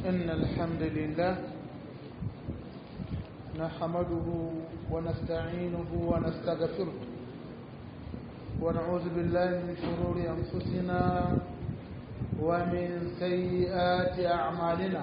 إن الحمد لله نحمده ونستعينه ونستغفره ونعوذ بالله من شرور أنفسنا ومن سيئات أعمالنا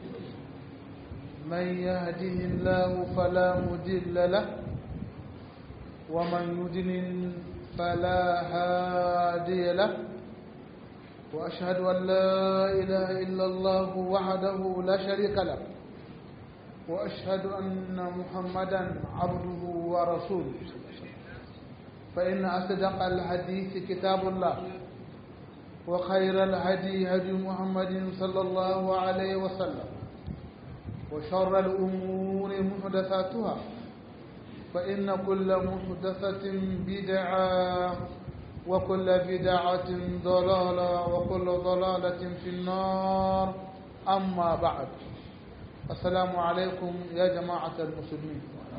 من يهده الله فلا مضل له ومن يضلل فلا هادي له وأشهد أن لا إله إلا الله وحده لا شريك له وأشهد أن محمدا عبده ورسوله فإن أصدق الحديث كتاب الله وخير الهدي هدي محمد صلى الله عليه وسلم وشر الأمور محدثاتها فإن كل محدثة بدعة وكل بدعة ضلالة وكل ضلالة في النار أما بعد السلام عليكم يا جماعة المسلمين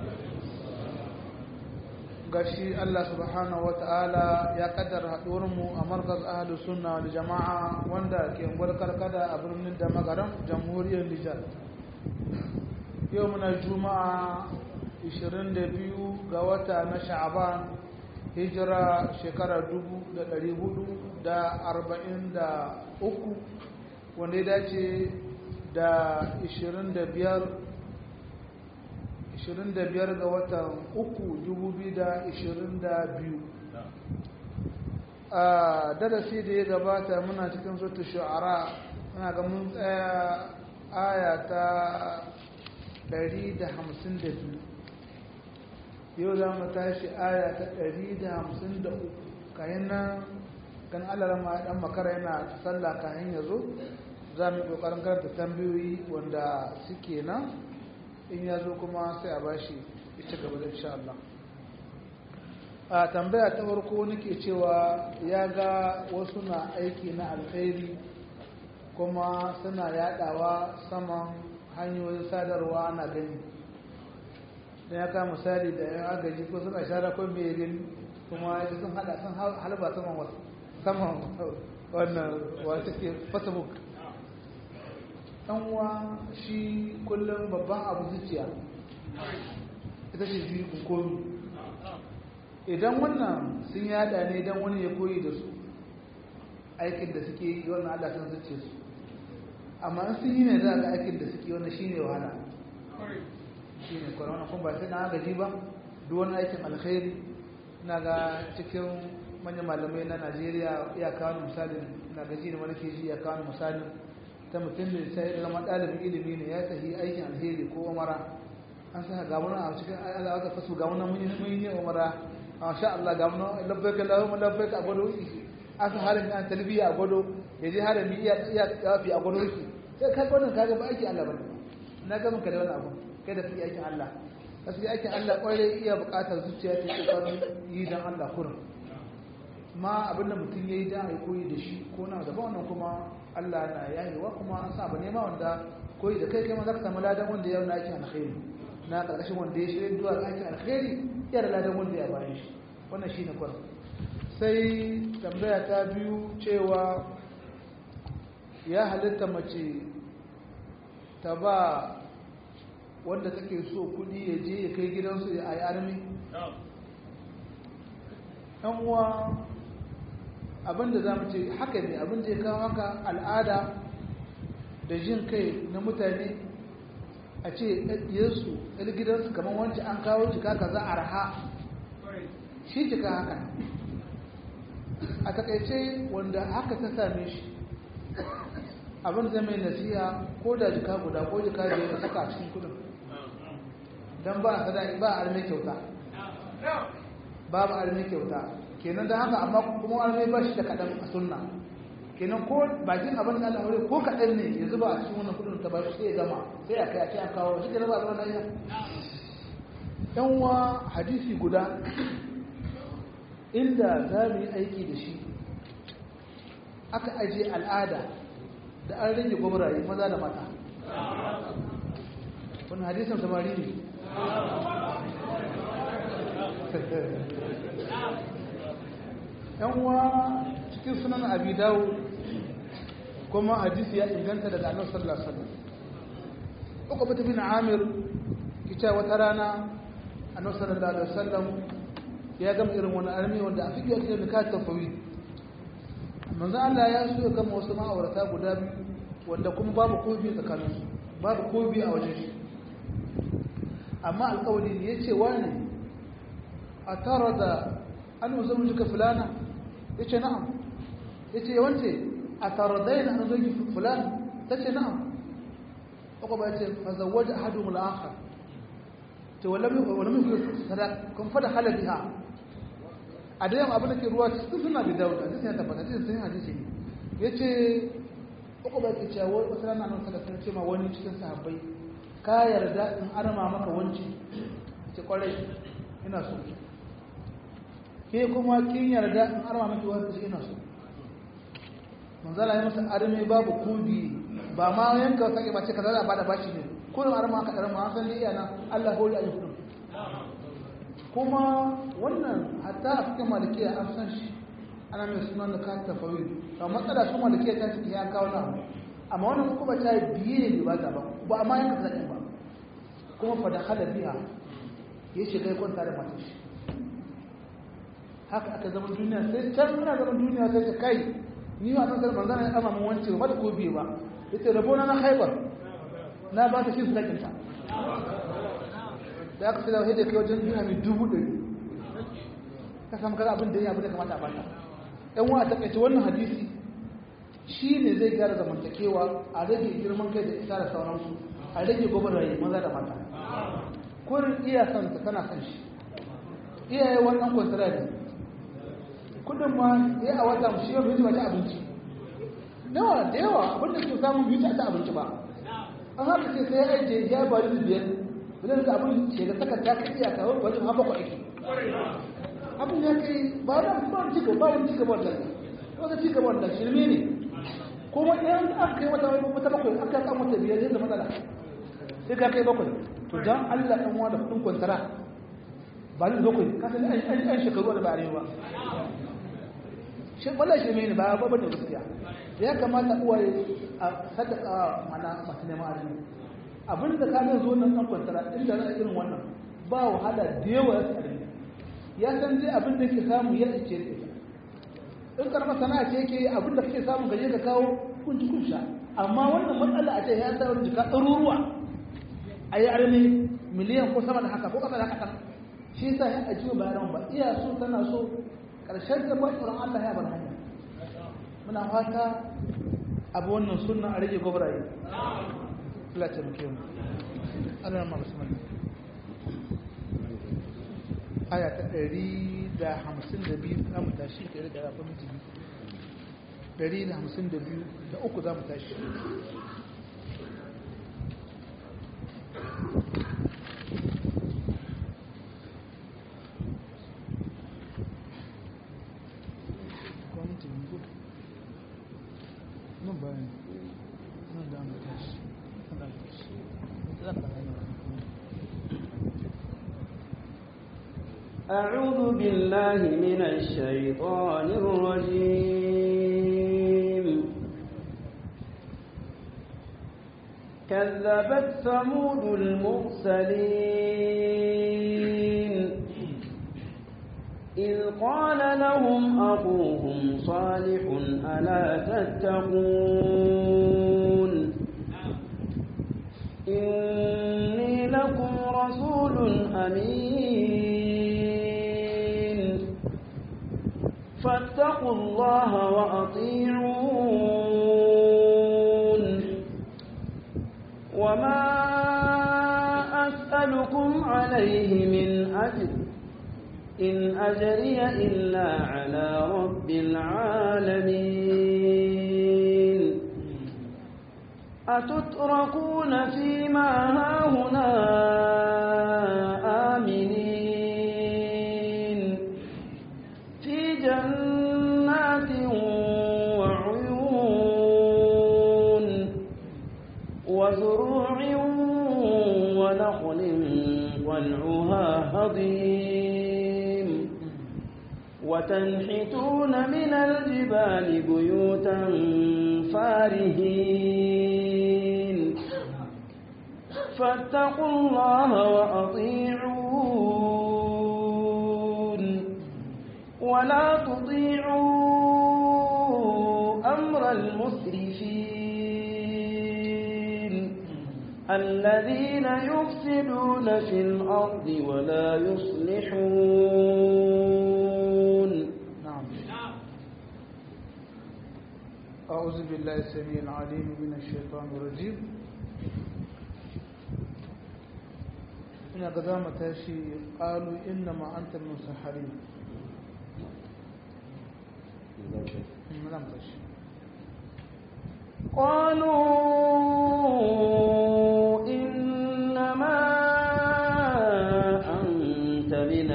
gashi Allah subhanahu wata'ala ya kaddara mu a markaz ahlus sunna wal jama'a wanda ke karkada a birnin da magaram jamhuriyar Nijar yau muna juma'a 22 ga wata na sha'aban hijira shekara 443 wanda ya dace da 25 25 ga watan 3 2022 a darasi da ya gabata muna cikin zuta shu'ara muna ga mun tsaya aya ta 152 yau za mu tashi aya ta 153 kayan nan kan alarama dan makara yana sallah kayan ya zo za mu yi kokarin karanta tambayoyi wanda suke nan in ya zo kuma sai a bashi ita gaba da insha Allah a tambaya ta farko nake cewa ya ga wasu na aiki na alkhairi kuma suna yadawa saman hanyoyin sadarwa na gani da ya kama misali da yan agaji ko suna shara ko mai gani kuma ya sun hada sun halba saman wasu saman wannan wasu ke facebook uwa shi kullum babban abu zuciya ita ce biyu komi idan wannan sun yada ne idan wani ya koyi da su aikin da suke yi wannan allah san zuciya su amma sun yi ne za ga aikin da suke wannan shine wahala shi ne kwanan kuma ba sai na gaji ba duk wani aikin alkhairi na ga cikin manyan malamai na najeriya ya kawo misalin na gaji da wani ke ji ya kawo misalin ta mutum da sai zama ɗalibin ilimi ne ya tafi aikin alheri ko umara an sa ga wani a cikin Allah aka fasu ga wani mun yi umara a sha Allah ga wani labbaik Allahumma labbaik a gwado an sa harin an talbiya a gwado ya je harin iya iya yafi a gwado shi sai kai gwadon ka ga ba aiki Allah bane na ga ka da wani abu kai da fi aikin Allah gaskiya aikin Allah kwarai iya buƙatar zuciya ta kokarin yi dan Allah kurin ma abinda mutum ya yi dan ya koyi da shi ko na gaba wannan kuma Allah na yayewa kuma an sa ba nema wanda koyi da kai kai ma za ka samu ladan wanda ya na aikin alkhairi na karkashin wanda ya shirya zuwa aikin alkhairi ya da ladan wanda ya bayan shi wannan shine kwarin sai tambaya ta biyu cewa ya halitta mace ta ba wanda take so kudi ya je ya kai gidansu ya ayi armi yan uwa abinda za mu ce haka ne abinda ya kawo haka al'ada da jin kai na mutane a ce ɗaɗɗiyarsu ɗan gidansu kamar wancan an kawo jika ka za a raha shi jika haka a takaice wanda haka ta same shi abin zai mai nasiya ko da jika guda ko jika da ya saka a cikin kudin don ba a sadaki ba a arme kyauta babu arme kyauta kenan da haka amma kuma arme ba shi da kaɗan a sunna kenan ko bakin abin da Allah ko kaɗan ne ya zuba a cikin wannan kudin ta ba shi sai ya gama sai a kai a ce an kawo shi kenan ba a zama nan yan wa hadisi guda inda za mu yi aiki da shi aka aje al'ada da an rage gwamnati maza da mata wani hadisan samari ne yan uwa cikin sunan abi dawo kuma hadisi ya inganta daga annabi sallallahu alaihi wasallam uqba bin amir kice wata rana annabi sallallahu alaihi wasallam ya gama irin wani armi wanda a fiye da nikat tafawid manzo Allah ya so ya gama wasu ma'aurata guda biyu wanda kuma babu kobi tsakanin su babu kobi a wajen shi amma alƙawari ne yace wani a tara da an musamman jika fulana yace na'am yace wance a tara da yana an zoji fulana tace na'am uku ba yace fa zawwaja ahaduhum al-akhar to wala mai sadaka kun fada halaliha a da yamma abin da ke ruwa cikin suna da dawo da sai tabbata cikin sun hadisi ne yace uku ba ke cewa wata rana nan sallallahu alaihi wasallam wani cikin sahabbai ka yarda in arma maka wanci ce kwarai ina so ke kuma kin yarda in arma maki wanci ina so manzala ya masa arme babu kudi ba ma yanka sake ba ce kaza da bada bashi ne kullum arma ka arma an san iya nan Allah hori ayi kudin kuma wannan hatta a cikin malikiya an san shi ana mai sunan da kan tafawid ba matsala su malikiya ta ciki ya kawo na amma wannan kuma ta biye ne ba ta ba ba amma yanka zaki ba kuma fa da hala biya ya shiga ya kwanta da matar shi haka aka zama duniya sai can muna zaman duniya sai ta kai ni ma san salman zana ya mun wance ba da ko biye ba yace rabo na na haibar na ba ta shi sadakin ta da aka sai da kai wajen duniya mai dubu ɗari ka samu kaza abin da ya abin da kamata a bata ɗan wa ta kace wannan hadisi shi ne zai gyara zamantakewa a rage girman kai da isa da sauransu a rage gwagwarwaye maza da mata kurin iya son ta tana son shi iyaye wannan kwantara ne kudin ma ya a wata mu shi yau bai ci abinci yawa da yawa abin da ke samun biyu ta abinci ba an haka ce sai ya ajiye ya bari da biyar bilan da abin ce da saka ta kai iya kawo wajen haɓa kwa aiki abin ya kai ba da ba wani cigaba ba wani cigaba wannan wata cigaba wannan shirme ne kuma idan aka kai wata wata bakwai aka kan wata biyar zai zama matsala sai ka kai bakwai to dan Allah dan uwa da kudin kwantara ba ni bakwai ka san an an shekaru da ba arewa shi wallahi shirme ne ba ba bane gaskiya ya kamata uwaye a sadaka mana masu neman arziki abinda ka zai zo nan ɗan kwantara inda na irin wannan ba wahala da yawa ya tsari ya san dai abin da ke samu ya ce da ita in karama sana'a ce yake abin da kake samu gaje ka kawo kunci kunsha amma wannan matsala a ce ya sa wani jika ɗaruruwa a yi armi miliyan ko sama da haka ko ƙasa da haka shi yasa ya ajiye bayanan ba iya so tana so ƙarshen da ba tsoron Allah ya bar hanya muna fata abu wannan sunna a rage gobraye Allah ta muke mu Allah ma bismillah aya ta 152 za mu tashi ta da rafa miji 152 da uku za mu tashi nan bayan nan da mu tashi أعوذ بالله من الشيطان الرجيم كذبت ثمود المرسلين إذ قال لهم أخوهم صالح ألا تتقون إني لكم رسول أمين فاتقوا الله وأطيعون وما أسألكم عليه من أجر إن أجري إلا على رب العالمين أتتركون فيما هاهنا آمنين في جنات وعيون وزروع ونخل طلعها هضيم وتنحتون من الجبال بيوتا فارهين فاتقوا الله وأطيعون ولا تطيعوا أمر المسرفين الذين يفسدون في الأرض ولا يصلحون نعم أعوذ بالله السميع العليم من الشيطان الرجيم ina ga za mu tashi ƙalu inna ma'antar musahari za mu tashi قالوا إنما أنت من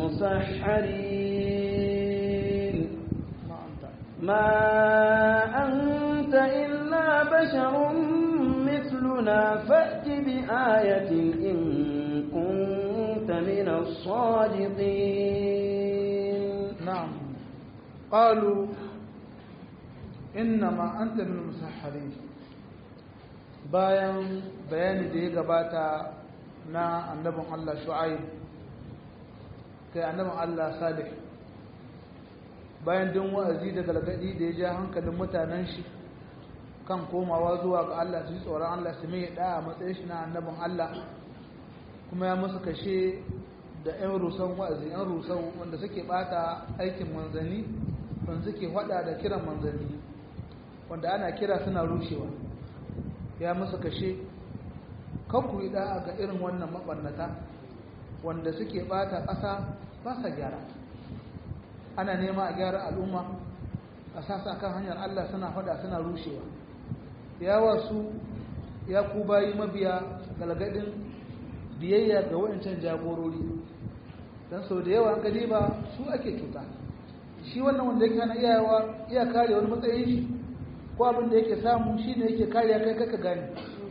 المسحرين ma'anta ما أنت إلا بشر مثلنا فأت بآية إن كنت من الصادقين نعم قالوا إنما أنت من المسحرين bayan bayani da ya gabata na annabin Allah Shu'aib kai annabin Allah Salih bayan din wa'azi da galgadi da ya ja hankalin mutanen shi kan komawa zuwa ga Allah su yi tsoron Allah su mai da a matsayin shi na annabin Allah kuma ya musu kashe da 'yan rusan wa'azi 'yan rusan wanda suke bata aikin manzanni wanda suke hada da kiran manzanni wanda ana kira suna rushewa ya musu kashe kanku yi da'a ga irin wannan mabarnata wanda suke bata ƙasa ba sa gyara ana nema a gyara al'umma a sasa kan hanyar Allah suna fada suna rushewa ya wasu ya ku bayi mabiya galgadin biyayya ga wayancan jagorori don sau da yawa gani ba su ake cuta shi wannan wanda yake hana iyawa iya kare wani matsayin shi ko abin da yake samu shi ne yake kariya kai kaka gani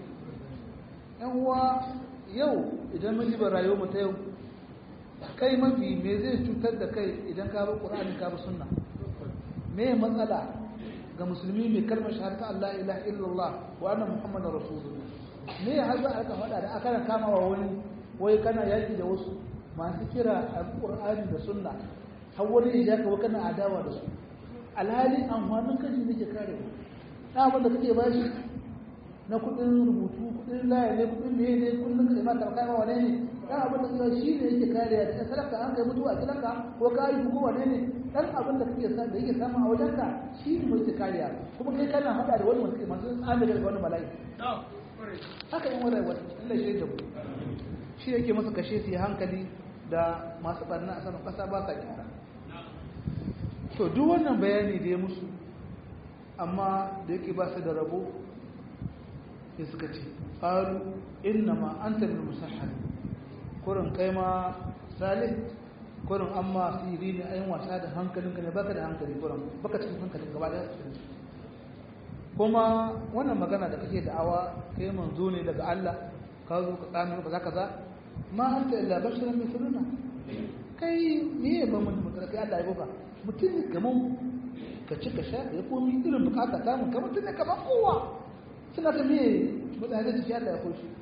yan uwa yau idan mun jiba rayuwar mu ta yau kai mafi me zai cutar da kai idan ka bi qur'ani ka bi sunna me matsala ga musulmi mai kalmar shahada Allah ilaha illallah wa anna muhammadar rasulullah me har za a faɗa da aka kama wa wani wai kana yaki da wasu masu kira alqur'ani da sunna har wani ya ka kana adawa da su alhali amfanin kashi nake kare na abin da kake bashi na kudin rubutu kudin laya ne kudin meye ne kullum ka ma karkai ma wane ne dan abin da kake shi ne yake kariya da sadaka an kai mutuwa gidanka ko ka yi ko wane ne dan abin da kake sa da yake samu a wajenka shi ne yake kariya kuma kai kana hada da wani mutum masu tsami da wani mala'i haka yin wani wani Allah shi da mu shi yake masa kashe su yi hankali da masu barna a saman kasa ba sa gyara to duk wannan bayani da ya musu amma da yake ba su da rabo sai suka ce ƙaru inna ma an tabi musahari kurin kai ma salih kurin an ma siri ne ayin wasa da hankalinka ne baka da hankali kurin baka cikin hankalin gaba da cikin kuma wannan magana da kake da'awa kai manzo ne daga Allah ka zo ka tsami kaza kaza ma anta illa basharun mithluna kai me ba mun mutum kai Allah ya boka mutum ne kaman ka ci ka sha ya komi irin bukata ta mun kamar mutum ne kaman kowa suna ta me mutane da shi Allah ya koshi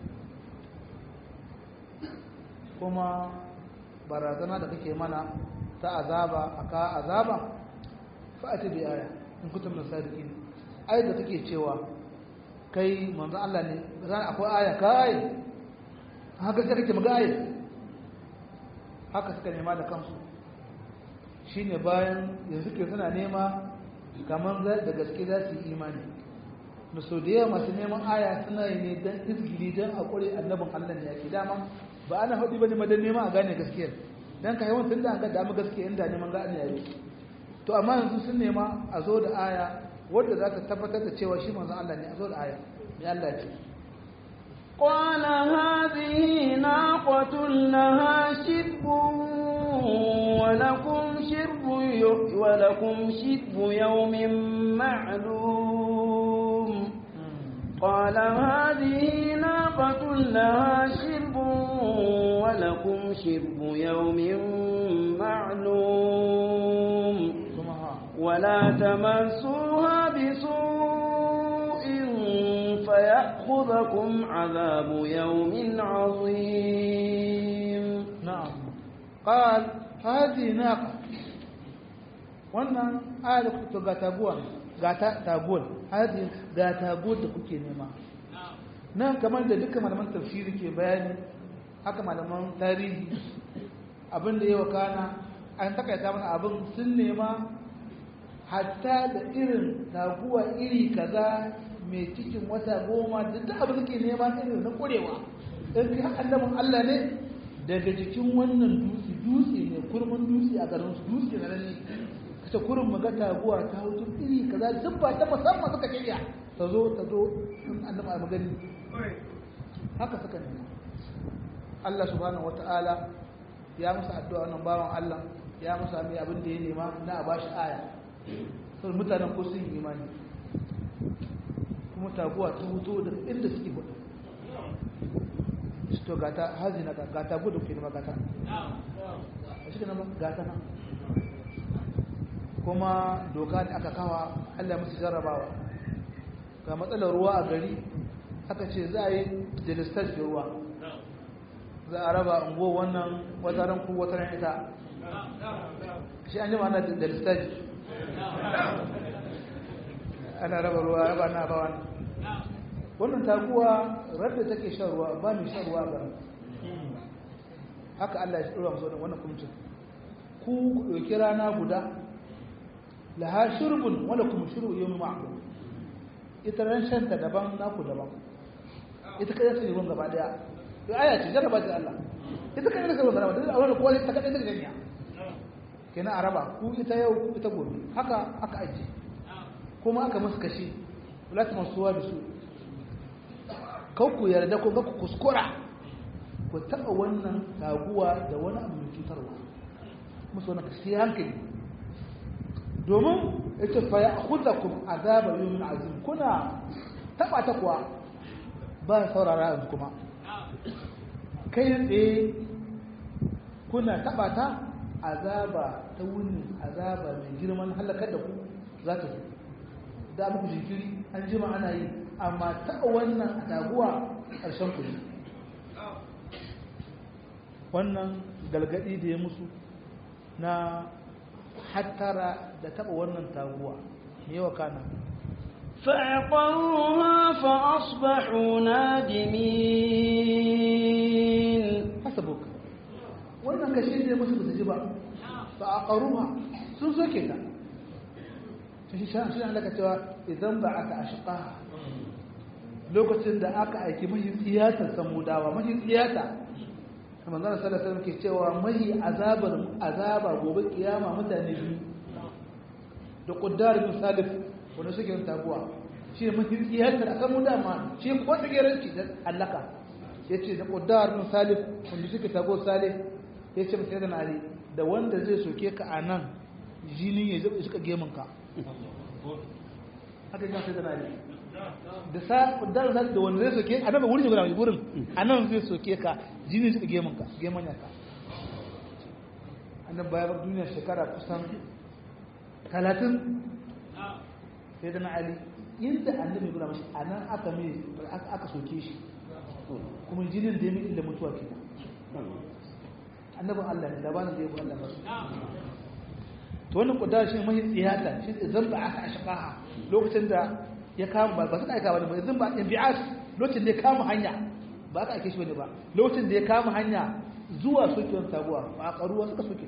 kuma barazana da kake mana ta azaba aka azaba fa'ati bi aya in kuntum min sadiqin ayat da take cewa kai manzo Allah ne zan akwai aya kai haka sai kake maga aya haka suka nema da kansu shine bayan yanzu ke suna nema kamar da gaske za su yi imani da so da yawa masu neman aya suna yi ne don izgili don a ƙure annabin Allah ne yake dama ba ana faɗi ba ne madan neman a gane gaskiyar don ka yawan tun da an ga damu gaskiya inda neman gane yayi to amma yanzu sun nema a zo da aya wadda za ta tabbatar da cewa shi manzon Allah ne a zo da aya me Allah ce قال هذه ناقة لها شرب ولكم شرب ولكم شرب يوم معلوم قال هذه ناقة لها شرب ولكم شرب يوم معلوم ولا تمسوها بسوء فيأخذكم فيأخذكم عذاب يوم عظيم نعم قال هذه ناقة wannan ayar to ga taguwa ga ta taguwar hadi ga taguwar da kuke nema nan kamar da dukkan malaman tafsiri ke bayani haka malaman tarihi abin da ya wakana an takaita mana abin sun nema hatta da irin taguwa iri kaza mai cikin wata goma da duk abin da ke nema irin na kurewa in kai annabin Allah ne daga jikin wannan dutse dutse ne kurmin dutse a garin su dutse na nan ne kace kurin maga taguwa ta hutu iri kaza duk ba ta musamman suka shirya ta zo ta zo in annabi a magani haka suka nema Allah subhanahu wataala ya musu addu'a wannan bawan Allah ya musu mai abin da ya nema na a bashi aya sai mutanen ko sun yi imani kuma taguwa ta hutu daga inda suke gudu to gata hazi na gata gudu ke nema gata a shi nama gata na kuma doka da aka kawa Allah musu jarrabawa ga matsalar ruwa a gari aka ce za a yi delistage da ruwa za a raba ungo wannan wataran ku wataran ita shi an yi ma'ana delistage ana raba ruwa raba na ba wani wannan taguwa radda take shan ruwa ba mai shan ruwa ba haka Allah ya tsora musu wannan kumcin ku ɗauki rana guda laha shurbun wala kuma shurbu yawmi ma'lum ita ran shanta daban naku daban ita kai sai ruwan gaba daya to aya ce jarraba ta Allah ita kai sai ruwan gaba daya a wannan kowa ta kadai daga janya kenan araba ku ita yau ku ita gobe haka aka aje kuma aka musu kashi wala ta masuwa da su kau ku yarda ko ga ku kuskura ku taɓa wannan taguwa da wani abu mai cutarwa musu wani kashi hankali domin ita fa ya kuza ku azaba yawmin azim kuna taɓa ta kuwa ba saurara yanzu kuma kai tsaye kuna taɓa ta azaba ta wuni azaba mai girman halakar da ku za ta zo da muku jinkiri an jima ana yi amma taɓa wannan taguwa ƙarshen ku wannan galgadi da ya musu na hattara da taɓa wannan taguwa yawa kana فعقروها فأصبحوا نادمين hasabuk wannan kashe da ya musu ba su ji ba ba a ƙaruwa sun soke ta shi shi an daga cewa idan ba aka ashiƙa lokacin da aka aiki mahi tsiyatar samudawa mahi tsiyata kamar zana salasar ke cewa mahi azabar azaba gobe kiyama mutane biyu da ƙuddar bin salif wanda suke yin taguwa shi ne mahi tsiyatar a samudawa shi ko tsigiranci da allaka ya ce da ƙuddar bin salif wanda suke tago salif ya ce masu yadda nari da wanda zai soke ka a nan jini ya zai suka gemunka haka yi masu yadda nari da sa ƙuddar bin da wanda zai soke a nan ba wurin shi guda mai wurin a nan zai soke ka jini suka gemunka gemanyanka annan bayan duniya shekara kusan talatin sai da na ali yadda annabi guda mashi a nan aka mai aka soke shi kuma jinin da ya mai illa mutuwa ke annabin Allah ne labarin da ya bu Allah ba to wannan kudar shi mai tsiyata shi zan ba aka ashqaha lokacin da ya kama ba ba sun aika ba ne zan ba inbi'as lokacin da ya kama hanya ba aka aike shi bane ba lokacin da ya kama hanya zuwa sokewar taguwa ba a karuwa suka soke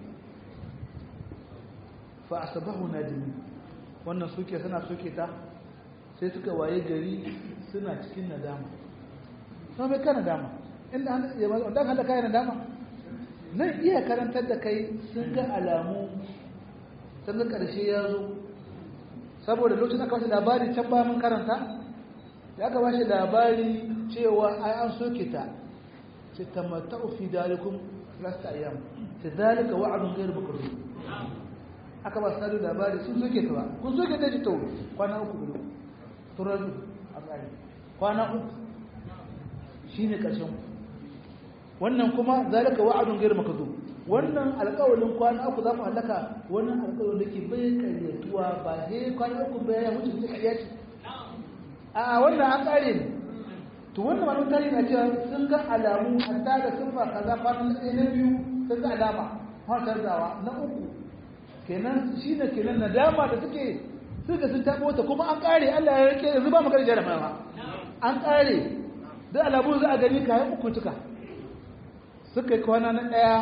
fa asbahu nadimi wannan soke suna soke ta sai suka waye gari suna cikin nadama sai bai kana nadama inda an ya ba dan hada kai nadama nan iya karantar da kai sun ga alamu sun ga karshe ya zo saboda lokacin aka bashi labari can ba mun karanta da aka bashi labari cewa ai an soke ta ce tamatta'u fi dalikum lasta ayyam tadalika wa'dun ghayr makrun aka ba su labari sun soke ta ba kun soke ta ji to kwana uku biyu turar a tsari kwana uku shi ne ƙarshen wannan kuma zalika wa'adun gairu makazo wannan alƙawalin kwana uku za ku halaka wannan alƙawalin da ke bai karyatuwa ba he kwana uku bai ya wuce wuce karya ce a wannan an ƙare ne to wannan malamin tarihi na cewa sun ga alamu hatta da siffa kaza fatan ɗaya na biyu sun ga alama har canzawa na uku kenan shi ne kenan nadama da suke suka sun taɓo ta kuma an ƙare Allah ya rike yanzu ba magana jarabawa an ƙare da alamu za a gani kayan uku tuka suka yi kwana na ɗaya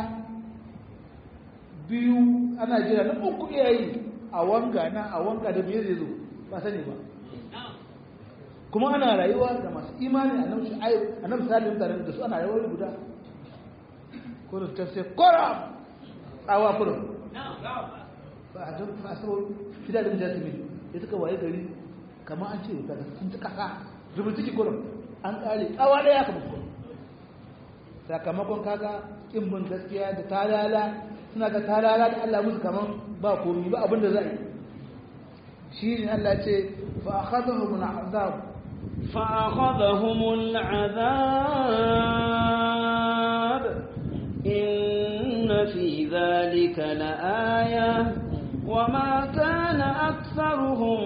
biyu ana jira na uku iyayi a wanga na a wanga da biyu zai zo ba sani ba kuma ana rayuwa da masu imani a nan shu'aib a nan salim da da su ana rayuwar guda kurin ta sai kora tsawa kurin ba a don faso fida da mijata mai ya suka waye gari kamar an ce wuta da sun ci kasa rubin ciki kurin an kare tsawa daya kamar kurin sakamakon kaga kin bin gaskiya da talala suna ga talala da Allah musu kaman ba komai ba abin da za a yi shi ne Allah ce fa akhadhahum al'azab فأخذهم العذاب إن في ذلك لآية وما كان أكثرهم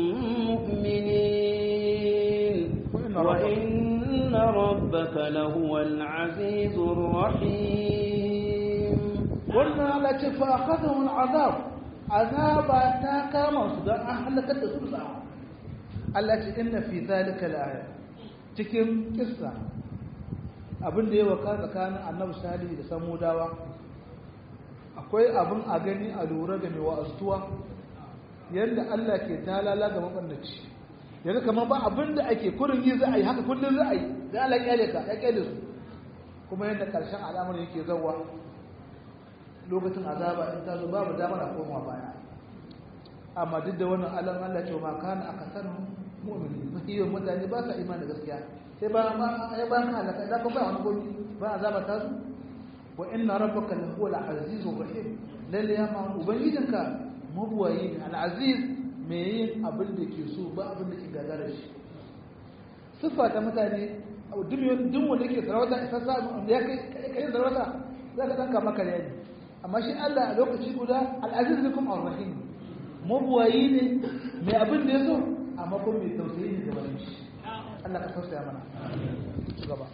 مؤمنين وإن ربك لهو العزيز الرحيم قلنا لك فأخذهم العذاب عذاب تاكا مصدر أهلك الدخول Allah ce inna fi zalika la'aya cikin kissa abin da ya waka tsakanin annabi salihu da samudawa akwai abin a gani a lura da mai wa'azuwa yadda Allah ke talala ga mabandaci yanzu kamar ba abin da ake kurin yi za a yi haka kullum za a yi da Allah kyale ka ya kyale su kuma yadda karshen al'amarin yake zawa lokacin azaba in ta zo babu damar a koma baya amma duk da wannan alam Allah ce ma kana akasar mu'mini mahiyan mutane ba sa imani gaskiya sai ba ma ya ba ka halaka da ba wani gobi ba azaba ta su wa inna rabbaka la huwa al-azizur rahim lalle ya ma ubangijinka mabuwayi ne al-aziz me yin abin da ke so ba abin da ke gagara shi siffa ta mutane duk duk wanda ke sarauta isa sa ya kai kai sarauta za ka danka maka ne amma shi Allah a lokaci guda al-aziz bikum ar-rahim mabuwayi ne mai abin da ya so amma kuma mai tausayi ne da wani shi Allah ka tausaya mana gaba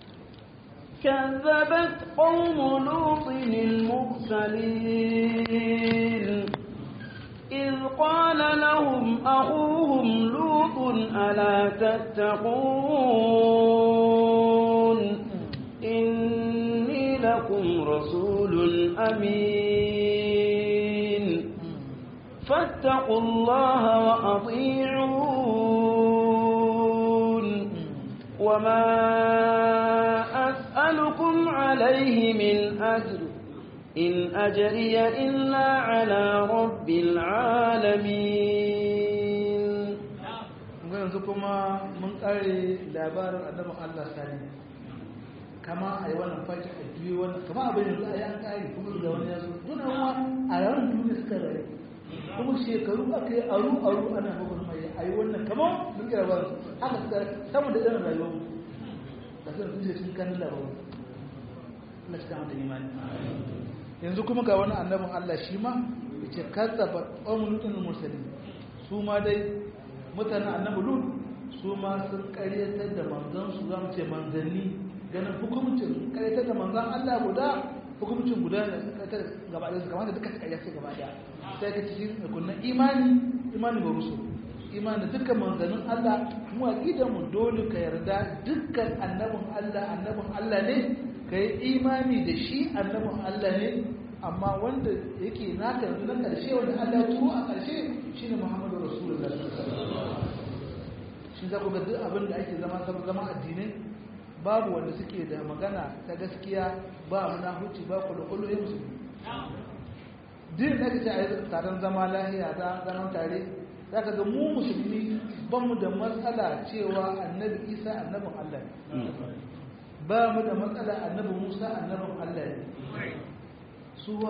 كذبت قوم لوط المرسلين إذ قال لهم أخوهم لوط ألا تتقون إني لكم رسول أمين فاتقوا الله وأطيعون وما أسألكم عليه من أجر إن أجري إلا على رب العالمين yanzu kuma mun kare labarin annabin Allah sani kama a yi wannan fashi a juyi wannan kama abin yanzu a yi an kare kuma ga wani yazo duna wa a ranar duniya suka rayu kuma shekaru aka yi aru aru ana bugun mai a yi wannan kama mun kira ba haka suka samu da irin rayuwar mu da sun sun sun kan labarin Allah shi kama da imani yanzu kuma ga wani annabin Allah shi ma yace kazzaba qawmun lutul mursalin su ma dai mutanen annabi lut su ma sun karyatar da manzon su zamu ce manzanni ganin hukuncin karyatar da manzon Allah guda hukuncin guda ne karyatar gaba da kamar da duka su karyatar gaba da sai ka cikin kunnan imani imani ba rusul imani dukkan manzannin Allah mu aqidar mu dole ka yarda dukkan annabin Allah annabin Allah ne kai imani da shi annabin Allah ne amma wanda yake naka yanzu na ƙarshe wanda Allah ya turo a ƙarshe shine Muhammadu Rasulullah shi za ku ga duk abin da ake zama zama addinai babu wanda suke da magana ta gaskiya ba muna huci ba kullu ya musu din da kace a yi taron zama lahiya da zaman tare za ka ga mu musulmi ba mu da matsala cewa annabi isa annabin Allah ne ba mu da matsala annabi musa annabin Allah ne suwa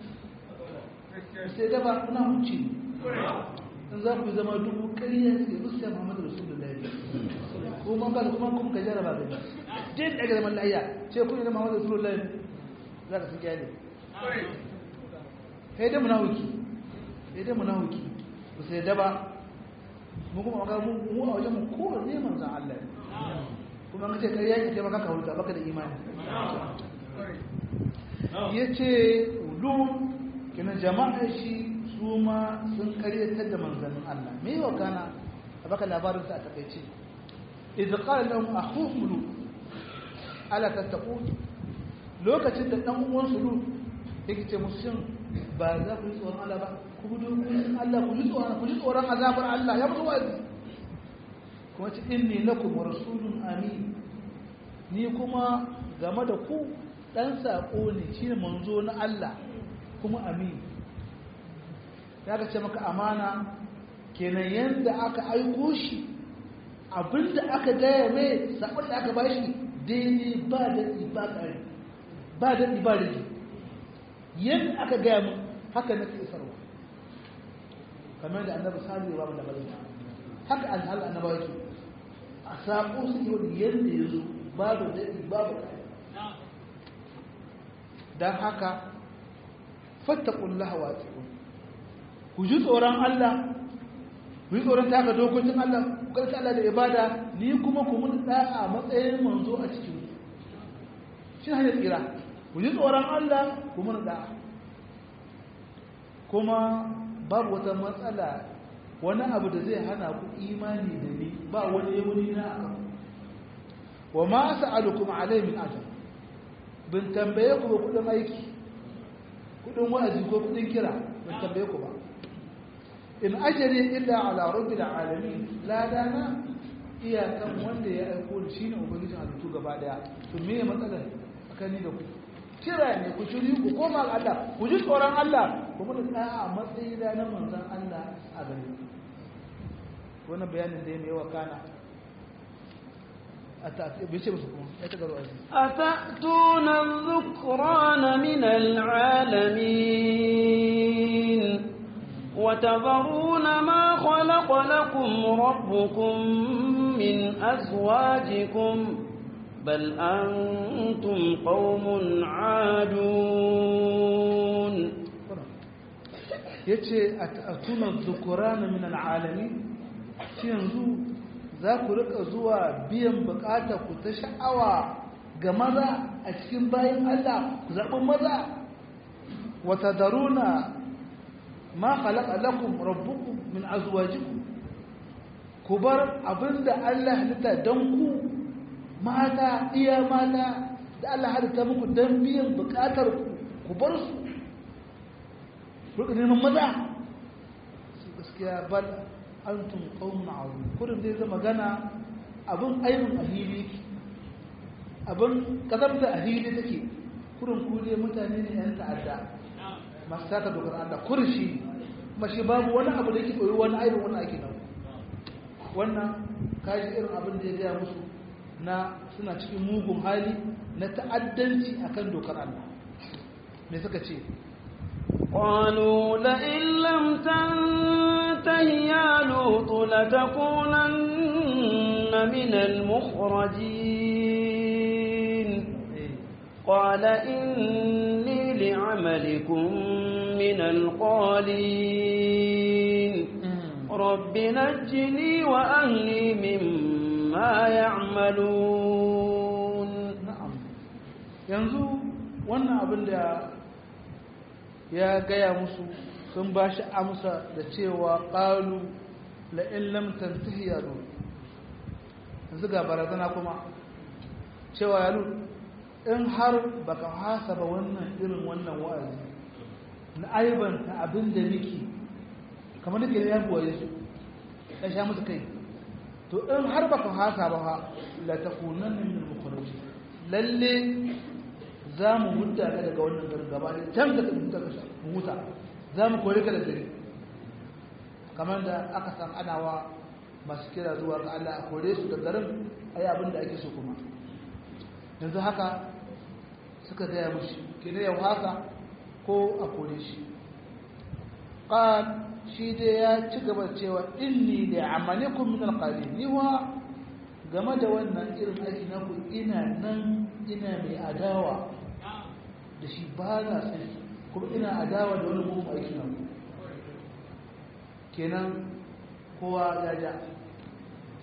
sai daba kuna huci in za ku zama dubu ƙarya ce musa muhammadu rasulullahi kuma ba kuma kuma ka jaraba ga je da ga zaman lahiya ce kun yi muhammadu rasulullahi za ka saki ne sai dai munafiki sai dai munafiki ba sai daba mu kuma ga mu a wajen mu ko ne manzon Allah kuma kuma ka ce kai yaki kai maka ka huta baka da imani ya ce ulu kina jama'a shi su ma sun karyatar da manzannin Allah me yau kana a baka labarin sa a takaice idza qala lahum akhuhum lut ala tattaqun lokacin da dan uwan su lut yake ce musu shin ba za ku yi tsoron Allah ba ku bi dokokin Allah ku ji tsoron ku ji tsoron azabar Allah ya mutu wazi kuma ce inni lakum rasulun amin ni kuma game da ku dan sako ne shine manzo na Allah kuma amin ya ka ce maka amana kenan yanda aka aiko shi abinda aka gaya mai sabon da aka bashi daidai ba da ba kare ba da ba da yadda aka gaya mu haka nake isarwa kamar da annabi salihu ba mu da bazai haka alhal annaba yake a sako su yi yadda ya zo babu daɗi babu kare don haka fattakullaha wa ku ji tsoron Allah ku yi tsoron taka dokokin Allah ku karfi Allah da ibada ni kuma ku mun da'a matsayin manzo a cikin shi ne hanyar tsira ku ji tsoron Allah ku mun da'a kuma babu wata matsala wani abu da zai hana ku imani da ni ba wani wani na akan wa ma sa'alukum alayhi min ajr bin tambaye ku ba kudin aiki kudin wa'azi ko kudin kira bin tambaye ku ba in ajari illa ala rabbil alamin la dana iyakan wanda ya aiko ni shine ubangijin halittu gaba daya to me ya matsala tsakani da ku kira ne ku shiri ku koma ga Allah ku ji tsoron Allah ku mun tsaya a matsayin da na manzon Allah a gare ku wannan bayanin da ya yawa kana أتأتون الذكران من العالمين وتذرون ما خلق لكم ربكم من أزواجكم بل أنتم قوم عادون yace atuna dhukurana min alalamin shi yanzu za ku rika zuwa biyan bukatar ku ta sha'awa ga maza a cikin bayan Allah ku zaɓi maza wata daruna ma khalaqa lakum rabbukum min azwajikum ku bar abinda Allah halitta dan ku mata iya mata da Allah halitta muku dan biyan bukatar ku ku bar su ku neman maza su gaskiya bal antum qaumun azim kurin zai zama gana abin aibin ahili abin kazamta ahili take kurin kule mutane ne yan ta'adda masu taka dokar Allah kurshi kuma shi babu wani abu da yake koyi wani aibin wani ake nan wannan kaji irin abin da ya gaya musu na suna cikin mugun hali na ta'addanci akan dokar Allah me suka ce قالوا لئن لم تنته يا لوط لتكونن من المخرجين قال إني لعملكم من القالين رب نجني وأهلي مما يعملون na'am yanzu wannan abin da ya gaya musu sun ba shi amsa da cewa ƙalu la'in lamtar tahiya ru yanzu ga barazana kuma cewa ya in har baka hasa ba wannan irin wannan wa'azi na aibanta abin da nake kamar nake ya goye su ya sha musu kai to in har baka hasa ba ha la takunan min al-mukhrajin lalle za mu hudda ka daga wannan garin gaba da can da ka ka huta za mu kore ka da gari kamar da aka san ana wa masu kira zuwa ga Allah a kore su da garin ayi abin da ake so kuma yanzu haka suka gaya mushi kina yau haka ko a kore shi qal shi dai ya ci gaba cewa inni li amalikum min alqalin ni wa game da wannan irin aiki na ku ina nan ina mai adawa da shi ba na sai kuma ina adawa da wani mugun aiki na ku kenan kowa ya ja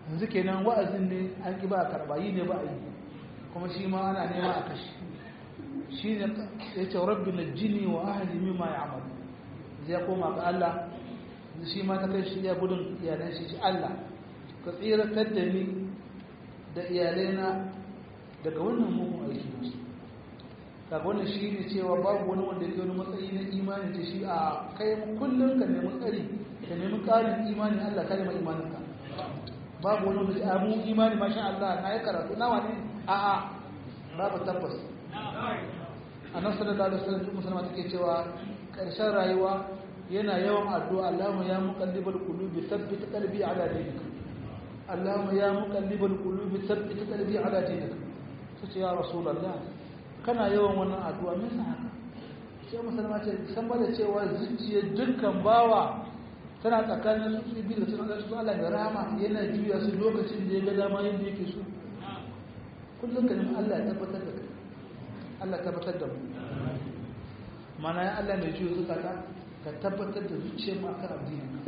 yanzu kenan wa'azin ne an ƙi ba a karɓa yi ne ba a yi kuma shi ma ana nema a kashi shi ne ya ce rabbi na jini wa ahali mimma ya amalu zai koma ga Allah shi ma ta kai shi ya gudun iyalan shi Allah ka tsiratar da ni da iyalaina daga wannan mugun aiki nasu kaga wannan shi ne cewa babu wani wanda ke wani matsayi na imani ce shi a kai kullum ka nemi tsari ka nemi ƙarin imani Allah ka nemi imaninka babu wani wanda a mu imani masha Allah na yi karatu na wani a a babu tabbas annabi sallallahu alaihi wasallam duk musulma take cewa karshen rayuwa yana yawan addu'a Allahumma ya muqallibal qulubi thabbit qalbi ala dinik Allahumma ya muqallibal qulubi thabbit qalbi ala dinik sai ya rasulullah kana yawan wannan addu'a me yasa haka sai musulma ce san ba da cewa zuciyar dukkan bawa tana tsakanin su biyu da suna da su Allah da rahama yana juya su lokacin da ya ga dama yadda yake so kullum ka nemi Allah ya tabbatar da kai Allah ya tabbatar da mu mana ya Allah mai juya zukata ka tabbatar da zuciyar mu akan addinin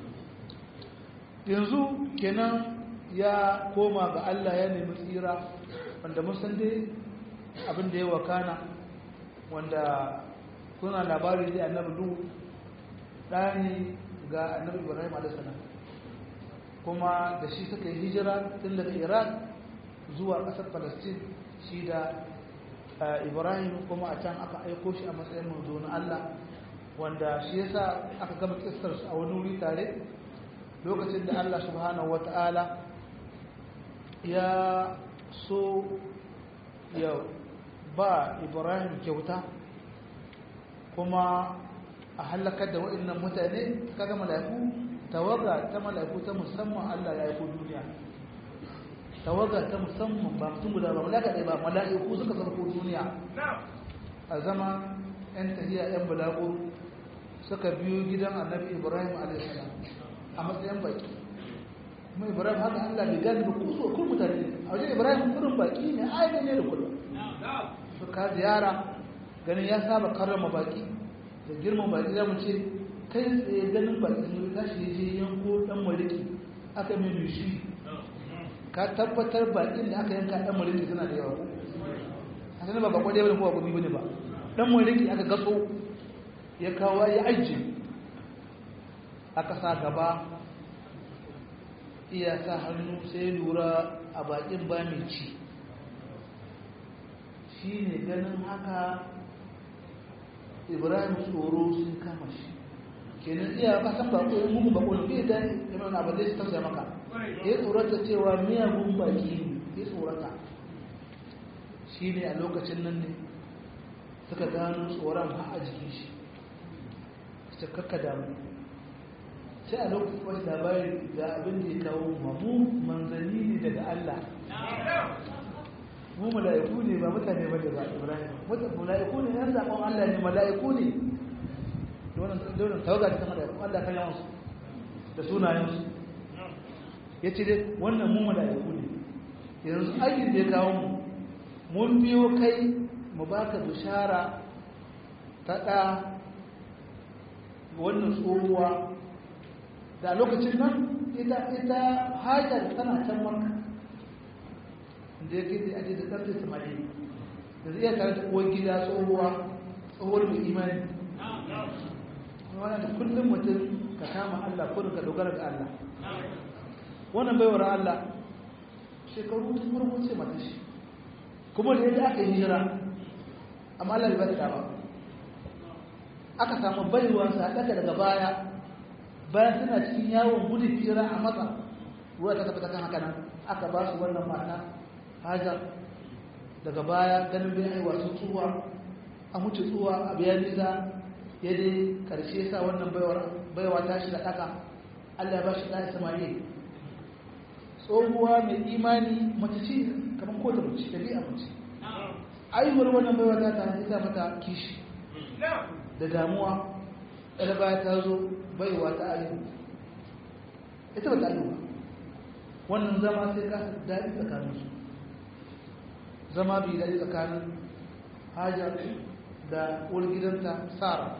yanzu kenan ya koma ga Allah ya nemi tsira wanda mun san dai abin da ya wakana wanda kuna labari da annabi du ɗani ga annabi ibrahim alaihissalam kuma da shi suka yi hijira tun daga iraq zuwa ƙasar palestine shi da ibrahim kuma a can aka aiko shi a matsayin manzo na allah wanda shi yasa aka gama kistar a wani wuri tare lokacin da allah subhanahu wata'ala ya so ya ba ibrahim kyauta kuma a halakar da waɗannan mutane kaga mala'iku tawaga ta mala'iku ta musamman Allah ya aiko duniya tawaga ta musamman ba mutum guda ba malaka ɗaya ba mala'iku suka sarko duniya a zama yan tahiya yan balago suka biyo gidan annabi ibrahim a.s. a matsayin baki kuma ibrahim haka Allah bai gani da kuso kun mutane a wajen ibrahim kurin baki ne ainihin ne da kullum suka ziyara ganin ya saba karrama baki da girman baki za mu ce kai tsaye ganin baki sun tashi ya je yanko dan maliki aka mai nushi ka tabbatar bakin da aka yanka dan maliki suna da yawa a sanar ba bakwa ɗaya bane ko bakwa bane ba dan maliki aka gaso ya kawo ya ajiye aka sa gaba iya sa hannu sai lura a bakin ba mai ci shi ne ganin haka ibrahim tsoro sun kama shi kenan iya kasan bako yin mugun bako ne bai da yana na ba zai su tausaya maka ya tsorata cewa miyagun baki ne ya tsorata shi ne a lokacin nan ne suka gano tsoron ha a jikin shi su kakka damu sai a lokacin wani labari ga abin da ya kawo mamu manzanni ne daga allah mu mala'iku ne ba mutane ba da ba ibrahim mala'iku ne yan zaɓen allah ne mala'iku ne dole tawaga ta mala'iku allah kan yawansu da sunayensu ya ce dai wannan mu mala'iku ne yanzu aikin da ya kawo mu mun biyo kai mu baka bishara ta ɗa wannan tsohuwa da lokacin nan ita ita hajar tana can maka da ya gidi a da ƙarfe samari da zai iya tare da uwar gida tsohuwa tsohuwar mai imani wannan da kullum mutum ka kama Allah ko ka dogara ga Allah wannan baiwar Allah shekaru ta farko ce mata shi kuma da yadda aka yi hijira amma Allah bai ba ba aka samu baiwa sa daga daga baya bayan suna cikin yawon gudun hijira a matsa ruwa ta tabbata kan haka nan aka ba su wannan mata hajar daga baya ganin bai aiwa sun tsuwa a mutu tsuwa a biyan nisa ya dai karshe sa wannan baiwa ta shi da ɗaka allah ya ba shi ɗaya samari tsohuwa mai imani mace ce kamar kota mace da biya mace aihuwar wannan baiwa ta ta hanyar mata kishi da damuwa ɗaya baya ta zo baiwa ta aihu ita ba ta aihu ba wannan zama sai ka daɗi tsakaninsu zama bai daɗi tsakanin hajar da gidanta sara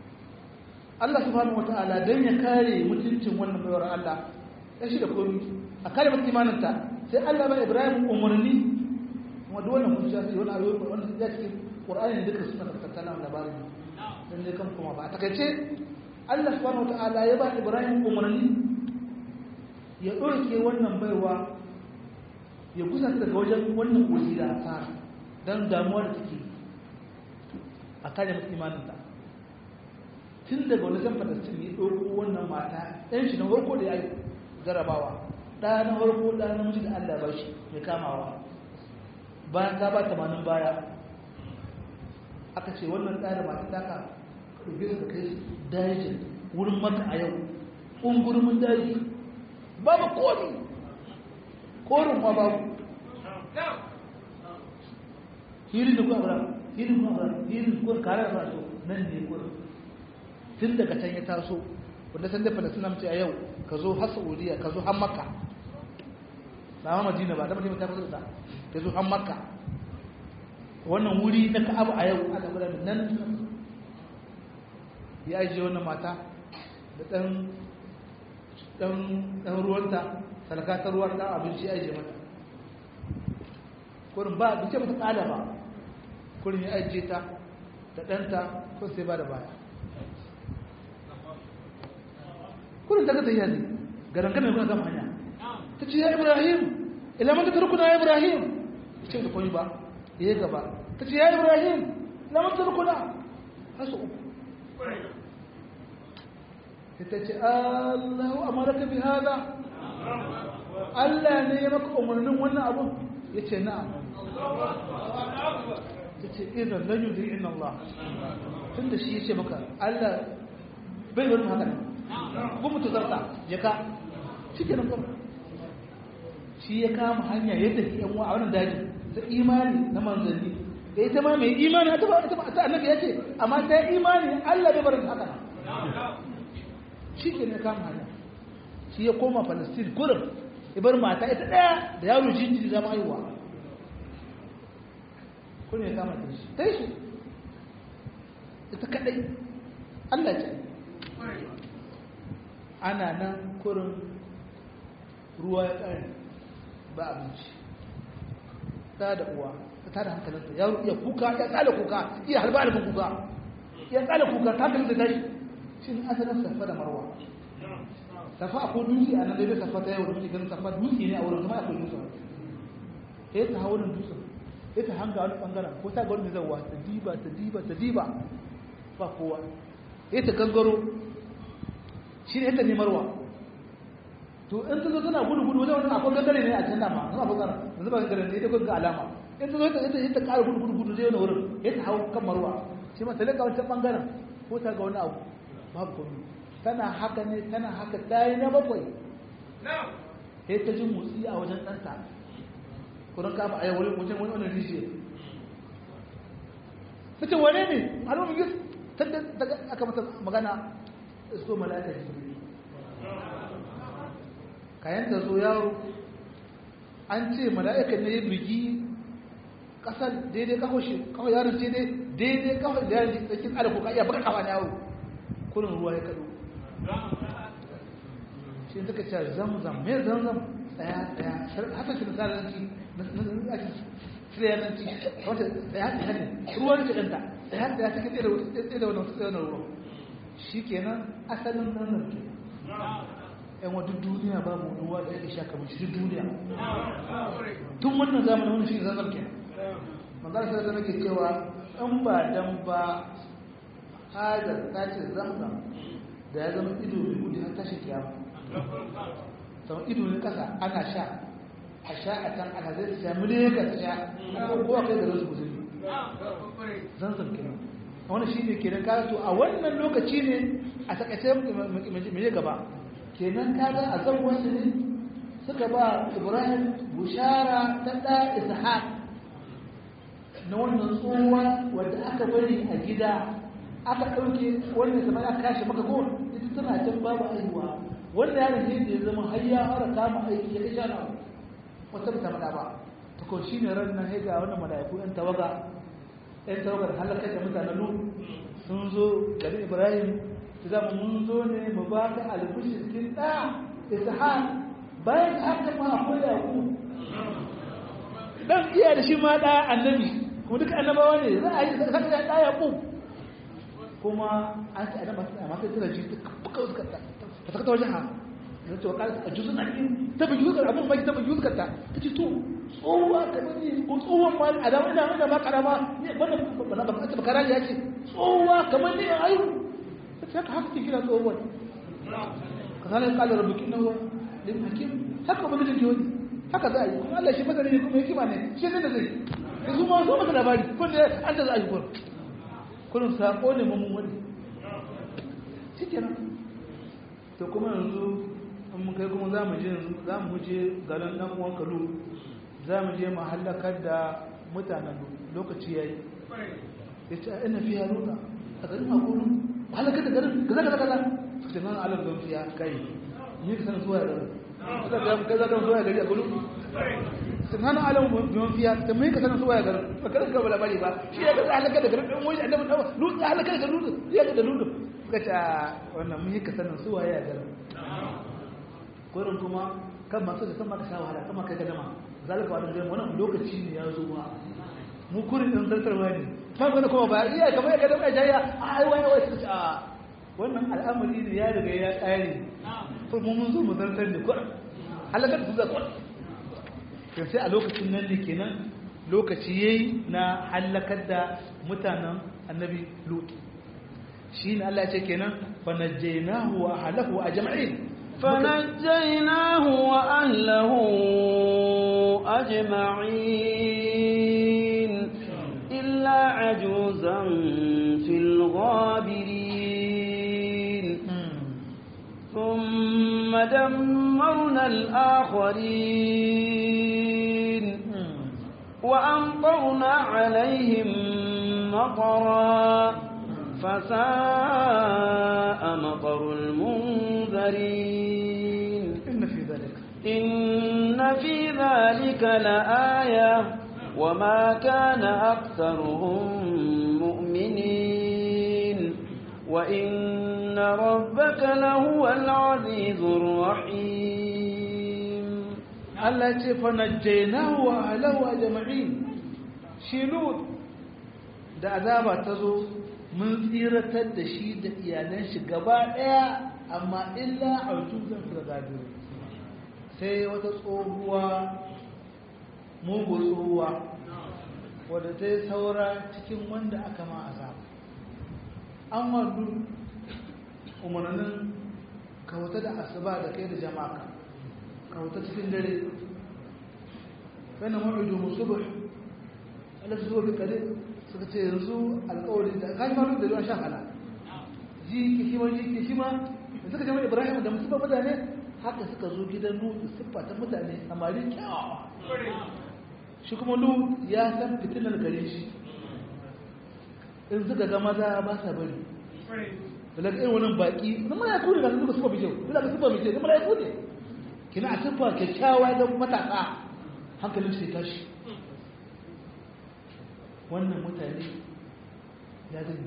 Allah subhanahu wata'ala don ya kare mutuncin wannan baiwar Allah ya shi da komi a kare mata imaninta sai Allah ba Ibrahim umarni kuma duk wannan hujja ce wani ayoyi wannan ya cikin Qur'ani duka suna da tattala labarin dan dai kan kuma ba a takaice Allah subhanahu wataala ya ba Ibrahim umarni ya ɗauke wannan baiwa ya kusa daga wajen wannan kogi da asara don damuwa da take a kare mata imaninta tun daga wani zan falastin ya ɗauko wannan mata ɗan shi na farko da ya yi jarabawa ɗaya na farko ɗaya na miji da allah ba shi mai kamawa bayan ta ba tamanin baya aka ce wannan ɗaya da mata taka ɗauke su da kai dajin wurin maka a yau ƙungurumin daji babu komi korin ma babu hirin da kuwa hirin kuwa hirin kuwa kare da faso nan ne kuwa tun daga can ya taso wanda san da falasina mace a yau ka zo har saudiya ka zo har makka na ma madina ba da madina ta kusa da ka zo har makka wannan wuri na ka'abu a yau aka bada nan ya ajiye wannan mata da ɗan ɗan ruwanta salakatar ruwan ɗan abinci ya ajiye mata kurin ba bice mata ƙada ba kurin ya ajiye ta da ɗanta ko sai ba da baya kurin ta gata yanzu garangan mai kuna zama hanya ta ce ya ibrahim ilaman ta turkuna ya ibrahim ce da koyi ba ya yi gaba ta ce ya ibrahim ilaman ta turkuna hasu uku ita ce allahu amaraka bi hada Allah ne ya maka umarnin wannan abun ya ce na'am ta ce idan lan yudri inna Allah tun da shi ya ce maka Allah bai wani haka ne bu mutu zarta ya ka shi ke nan shi ya kama hanya ya tafi yan wa a wannan daji ta imani na manzanni da ita ma mai imani ta annabi ya ce amma ta imani Allah bai barin haka shi ke ne kama hanya shi ya koma palestine gurin ibar mata ita daya da yaro jinjiri zama haihuwa kun ya kama shi ta yi shi ita kadai allah ce ana nan kurin ruwa ya kare ba abinci ta da uwa ta tada hankalinta yaro iya kuka ya tsala kuka iya halba halbin kuka ya tsala kuka ta hankalinta tashi shi ne asalin safa da marwa safa akwai dutse a nan daidai safa ta yau da muke ganin safa dutse ne a wurin kuma akwai dutse ya ta hawa wurin dutse ya ta hanga wani bangaren ko ta ga wani zawa ta diba ta diba ta diba ba kowa ya ta gangaro shi ne ta nemarwa to in ta zo tana gudu gudu wajen wani akwai gangare ne a can dama zama bangaren yanzu ba gangare ne ita ga alama in ta zo ta ta ƙara gudu gudu gudu zai wani wurin ya ta hau kan marwa shi ma ta leka wancan bangaren ko ta ga wani abu babu komai tana haka ne tana haka tayi na bakwai sai ta ji motsi a wajen ɗanta kudin kama a yawon wajen wani wani rijiya ta ce wane ne alamun gis ta aka mata magana isko mala'ika jibril kayan ta zo yaro an ce mala'ika ne ya bigi kasar daidai kawo shi kawai yaron ce daidai kawai da yaron cikin alaƙo ka iya baka kafa na yawo kurin ruwa ya kaɗo shi suka ce zamzam me zamzam tsaya tsaya haka shi misalanci na ake tsiriyanci wata tsaya tsaya ne ruwan ce ɗanta tsaya tsaya cikin tsaye da wani tsaye da ruwan shi kenan asalin nan ke yan wa duk duniya babu ruwa da yake sha kamar shi duk duniya tun wannan zamanin wani shi zamzam ke manzara sai da nake cewa in ba dan ba hajar ta ce zamzam da ya zama ido mai gudu har tashi kiyama sau ido ne kasa ana sha a sha a can ana zai sha miliyan sha ko kowa kai da rasu musulmi zanzan kenan wani shi ne kenan kaga to a wannan lokaci ne a takaice mai gaba kenan kaga a zan wasu ne suka ba ibrahim bushara ta ɗa ishaq na wannan tsohuwa wadda aka bari a gida aka ɗauke wannan zama aka kashe maka ko ita tana can babu aihuwa wanda yaron ne da ya zama har ya fara kama aiki ya kashe na wata ta faɗa ba ta ko shi ne ran nan ya ga wannan mala'iku yan tawaga yan tawagar halakar da mutanen lu sun zo gari ibrahim su zama mun zo ne mu ba ka albishi cikin ɗa ishaq bayan haka ma akwai yaƙo dan iya da shi ma da annabi kuma duka annabawa ne za a yi zaka da da yaƙo kuma an ta annabawa amma sai tana ji fuka suka ta ta saka wajen ha da cewa ka a juzu na in ta bi juzu abun bai ta bi juzu ka ta ta ce to tsohuwa kamar ni ko tsohuwan ma a da ina ina ma karama ne wannan ba ba ba ta karama ya ce tsohuwa kamar ni ayu ta haka haka kira tsohuwa kazanin kala rabbuki nawa lil hakim haka ba mijin joni haka za a yi kuma Allah shi masani ne kuma hikima ne shi ne da zai yanzu ma so maka labari kun da an da za a yi kun kullum sako ne mun wani shikenan to kuma yanzu in mun kai kuma za mu je za mu je garin dan uwan kalu za mu je mu halakar da mutanen lokaci yayi yace ina fiya ruka a garin makulu halakar da garin kaza kaza kaza suka nan alam don fiya kai ni ka san zuwa garin kaza kaza don zuwa gari a gudu sunan alam don fiya da mai ka san zuwa garin ba kada ka bala bari ba shi ya ga halakar da garin dan wani annabi dawa lutu halakar da lutu ya ga da lutu suka ce wannan mun ka sanin zuwa ya garin gurin kuma kan masu da sama ka sha wahala kama kai gadama zalika wannan gari wannan lokaci ne ya zo ma mu kurin dan zartarwa ne ta gane kuma ba iya kamar ya gadama ya jaya ai wai wai suka ce a wannan al'amari ne ya riga ya tsare to mu mun zo mu zartar da kurin halakar su za kurin to sai a lokacin nan ne kenan lokaci yayi na halakar da mutanen annabi lut shi ne Allah ya ce kenan fa najjaynahu wa ahlahu ajma'in فنجيناه وأهله أجمعين إلا عجوزا في الغابرين ثم دمرنا الآخرين وأمطرنا عليهم مطرا فساء مطر المنذرين إن في ذلك إن في ذلك لآية وما كان أكثرهم مؤمنين وإن ربك لهو العزيز الرحيم Allah ce fa najjaynahu wa ahlahu ajma'in shi lut da azaba ta zo mun tsiratar da shi da iyalan shi gaba daya amma illa autuzan fil gadir sai wata tsohuwa mugu tsohuwa wadda ta yi saura cikin wanda aka ma azaba an wadu umarnin kawata da asuba da kai da jama'a kawata cikin dare wannan ma'idu musubuh Allah zuwa bi kare suka ce yanzu alƙawari da kai ma da ruwan shan hala ji ki shi wani ki shi ma da suka jama'a Ibrahim da musuba mutane haka suka zo gidan Nuhu siffa ta mutane samari kyawawa shi kuma Nuhu ya san fitinar gare shi in suka ga maza ba sa bari da daga irin wannan baki na mala'iku ne ga suka suka bijau da ga suka bijau da mala'iku ne kina a siffa kyakkyawa don matasa hankalin sai tashi wannan mutane ya zai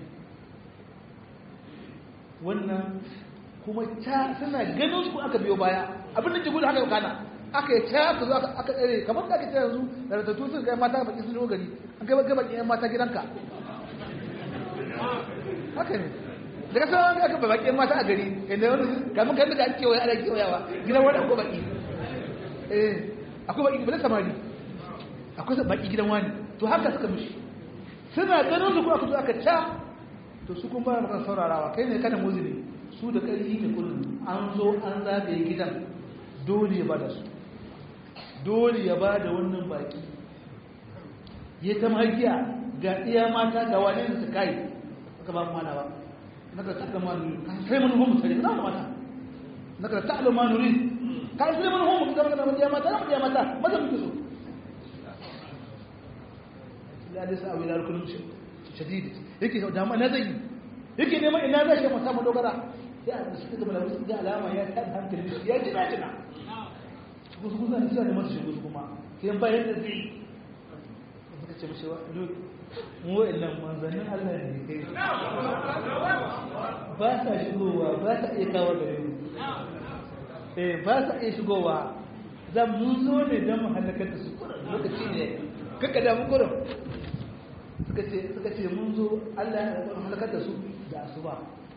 wannan kuma ta suna ganin su aka biyo baya abin da ke gudu haka yau kana aka yi ta aka zo aka tsere kamar da aka ce yanzu da ratattu sun kai mata baki sun gari an kai baki baki yan mata gidanka haka ne daga sauran aka ba baki yan mata a gari inda wani kamun kan daga kewaye ana kewayawa gidan wani akwai baki eh akwai baki bala samari akwai baki gidan wani to haka suka mishi suna ganin su kuma aka zo aka ca to su kun fara maka saurarawa kai ne kana muzini su da ƙarfi ne kullum an zo an zagaye gidan dole ya bada su dole ya bada wannan baki ya ta magiya ga iya mata ga wane da su kai aka ba mu mana ba naka ta ma nuri kan sai mun homu sai na mata naka ta ma nuri kan sai mun homu ga magana da mata da mata maza muke so la da sa wila kullum shadid yake da ma na zai yake neman ina zai shi mata madogara sai a suka gaba da wasu ga alama ya ta hankali ya ji na jina kusa kusa ne suna da masu shigo kuma sai bayan da zai suka ce mashi mu wa'annan manzannin Allah ne kai ba sa shigowa ba sa iya kawo gare mu eh ba sa iya shigowa za mu zo ne don mu halakar da su kurin lokaci ne kaka da mu kurin suka ce suka ce mun zo Allah ya halakar da su da asuba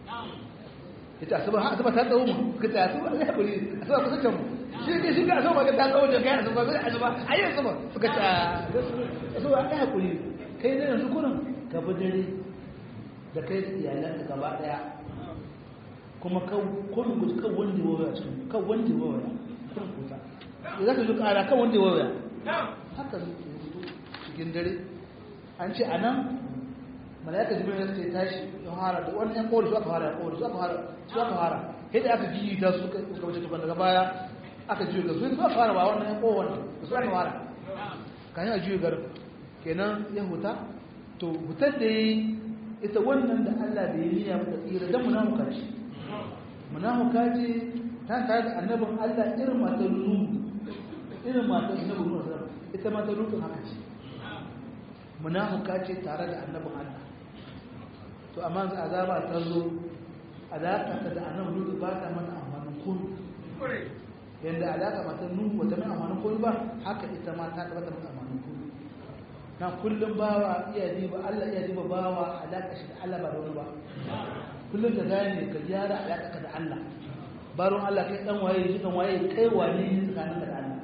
ita asuba ha asuba ta tsawo mu suka ce asuba Allah ya bari asuba kusa can mu shi ke shi ga asuba ta tsawo da kai asuba bai asuba ayi asuba suka ce asuba Allah ya kuri kai ne yanzu kurin ka bi dare da kai da iyalanka gaba daya kuma kan kun guji kan wanda ya waya cikin kan wanda ya waya kun kuta za ka ji kara kan wanda ya waya haka ne cikin dare an ce a nan malaka jibril ya ce tashi ya fara da wani yan kowar su aka fara kowar su aka fara su aka fara sai da aka jiyi ta su suka wuce tukun daga baya aka jiyo ga su su aka fara ba wannan yan kowar da su aka fara kan yi a jiyo garin kenan ya huta to hutar da yi ita wannan da Allah da ya niyya mata tsira don munafuka ce munafuka ce ta tare da annabin Allah irin matar nuhu irin matar annabin nuhu ita matar nuhu haka ce munafuka ce tare da annabin Allah to amma za azaba ta zo alaka ta da annabin nuhu ba ta mana amfanin kun yanda alaka matar nuhu ba ta mana amfanin kun ba haka ita ma ta ba ta mana amfanin kun na kullum bawa iya diba Allah iya diba bawa alaka shi da Allah ba da wani ba kullum ka gane ka gyara alaka ka da Allah baron Allah kai dan waye shi dan waye kai wane ne tsakanin ka da Allah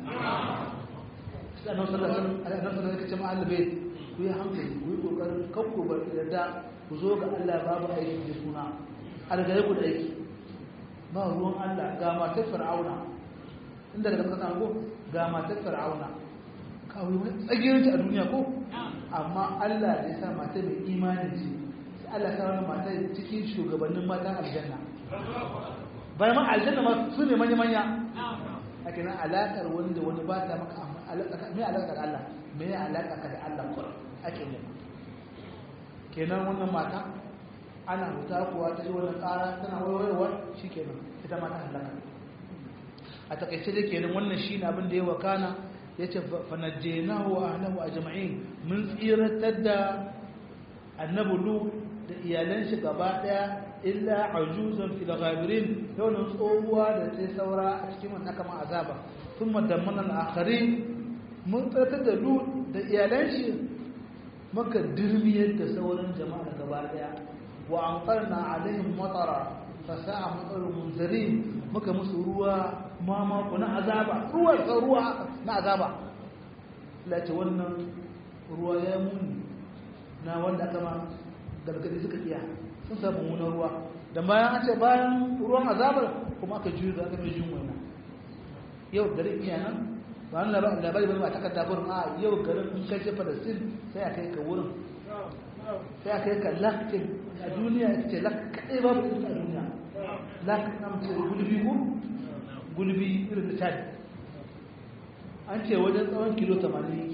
sai annabi sallallahu alaihi wasallam annabi sallallahu alaihi wasallam Allah bai ku yi hankali ku yi kokarin kakku bar da ku zo ga Allah babu aiki da suna algare ku da aiki ba ruwan Allah ga matar fir'auna inda daga kasa ko ga matar fir'auna kawai wani tsagiyarci a duniya ko amma Allah da ya sa mata mai imani ce sai Allah ta wani mata cikin shugabannin matan aljanna bayan ma aljanna ma su ne manya-manya a kenan alaƙar wani da wani ba ta maka mai alaƙar Allah mai alaƙa ka da Allah kuwa ake ne kenan wannan mata ana huta kuwa ta ji wannan ƙara tana warwarwa shi kenan ita mata halaka a takaice da kenan wannan shi ne abin da ya wakana ya ce fanajjenahu wa ahlahu ajma'in mun tsiratar da annabi lu da iyalan shi gaba daya illa ajuzan fil ghabirin yawan tsohuwa da ta saura a cikin wannan kama azaba thumma dammana al-akharin mun tsiratar da lu da iyalan shi maka dirmiyar da sauran jama'a gaba daya wa anqarna alaihim matara fasa'a matsarul munzirin muka musu ruwa mamako na azaba ruwa ta ruwa na azaba lati wannan ruwa ya muni na wanda aka ma gargadi suka iya sun samu munar ruwa da bayan an ce bayan ruwan azabar kuma aka juyo da aka mai jin wannan yau garin iya nan ba wani labari ba a takarda gurin a yau garin in kai ce palestine sai a kai ka wurin sai a kai ka lakin a duniya ita ce lak kaɗai babu ita a duniya lak na mace gulbi ko gulbi irin da chad an ce wajen tsawon kilo 80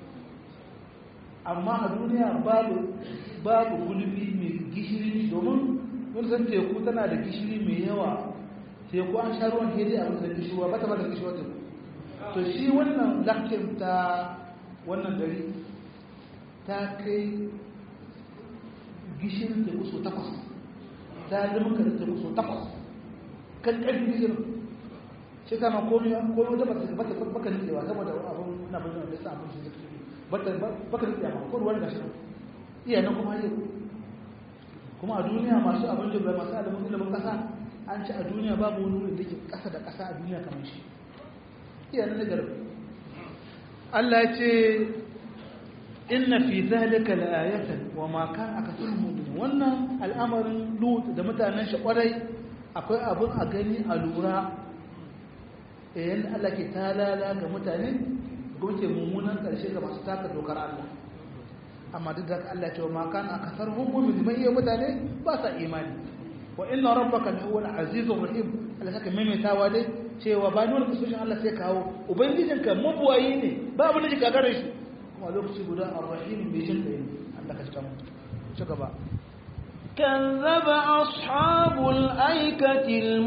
amma a duniya babu babu gulbi mai gishiri domin wani san teku tana da gishiri mai yawa teku an sha ruwan hedi a wani gishirwa ba ta ba da gishirwa teku to shi wannan lakin ta wannan gari ta kai gishirin teku so takwas ta zama karin teku so takwas kan ƙarfi gishirin shi kama komi komi wata bata bata baka nitsewa saboda abun na bayyana da sa abun shi zai bata baka nitsewa ma ko ruwan gashi iya nan kuma yau kuma a duniya masu abin da masu alamun ilimin kasa an ci a duniya babu wani wurin da ke kasa da kasa a duniya kamar shi iya nan nagar Allah ya ce inna fi zalika la'ayatan wa ma kana akthar mu'min wannan al'amarin lut da mutanen shi kwarai akwai abun a gani a lura yayin Allah ke talala ga mutane goke mummunan karshe ga masu taka dokar Allah amma duk da Allah ce wa ma kana akthar mu'min mai iya mutane ba sa imani wa inna rabbaka lahuwal azizur rahim Allah saka maimaitawa dai cewa ba nuna kusoshin Allah sai kawo ubangijinka mabuwayi ne ba abin da shi gagarar shi kuma lokaci guda ar-rahim mai jin kai Allah ka cika mu ci gaba كذب أصحاب الأيكة